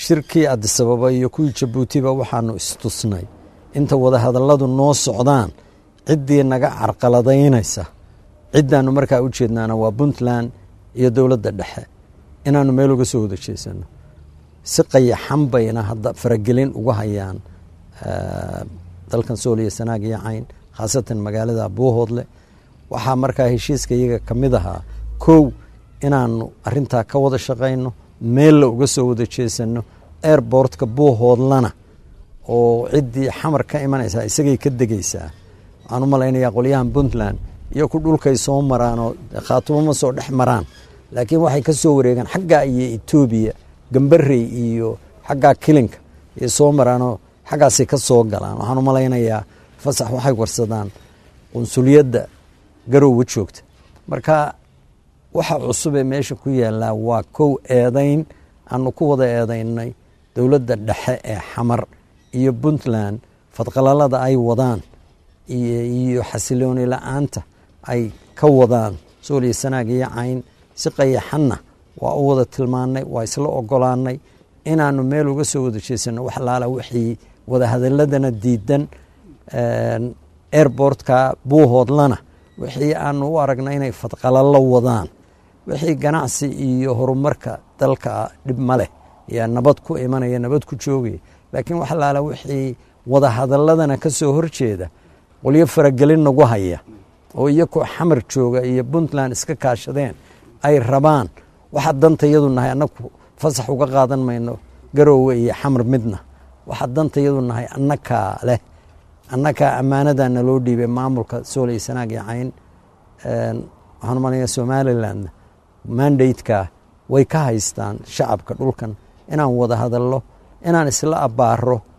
shirkii adisababa iyo kuwii jabuutiba waxaanu istusnay inta wadahadalladu noo socdaan ciddii naga carqaladaynaysa ciddaannu markaa u jeednaana waa puntland iyo dowladda dhexe inaannu meel uga soo wada jeesano si qayaxan bayna hadda faragelin uga hayaan dalkan sooliya sanaag iyo cayn khaasatan magaalada buuhoodle waxaa markaa heshiiska iyaga ka mid ahaa kow inaanu arintaa ka wada shaqayno meella uga soo wada jeesano airbortka buuhoodlana oo ciddii xamar ka imanaysaa isagay ka degaysaa waxaan u malaynayaa qolyahan puntland iyo ku dhulkay soo maraan oo khaatumo ma soo dhex maraan laakiin waxay ka soo wareegaan xaggaa iyo etoobiya gambarey iyo xaggaa kilinka ay soo maraanoo xaggaasay ka soo galaan waxaan u malaynayaa fasax waxay warsadaan qunsuliyadda garowga joogta marka waxa cusub ee meesha ku yaallaa waa kow eedayn aanu ku wada eedaynay dowladda dhexe ee xamar iyo puntland fadqalalada ay wadaan iyo xasilooni la-aanta ay ka wadaan sooliya sanaag iyo cayn si qayaxanna waa u wada tilmaannay waa isla ogolaanay inaanu meel uga soo wada jeesano wax laala wixii wadahadaladana diidan airbortka buuhoodlana wixii aanu u aragnay inay fadqalalo wadaan wixii ganacsi iyo horumarka dalka dhib ma leh yaa nabad ku imanaya nabad ku joogaya laakiin wax laala wixii wadahadaladana ka soo horjeeda qolyo faragelin nagu haya oo iyakoo xamar jooga iyo puntland iska kaashadeen ay rabaan waxa danta yadu nahay annagu fasax uga qaadan mayno garoowe iyo xamar midna waxa danta yadu nahay annakaa leh annakaa ammaanadaa naloo dhiibay maamulka soolay sanaag iyo cayn waxaan umalaya somalilandna mandateka way ka haystaan shacabka dhulkan inaan wada hadallo inaan isla abbaaro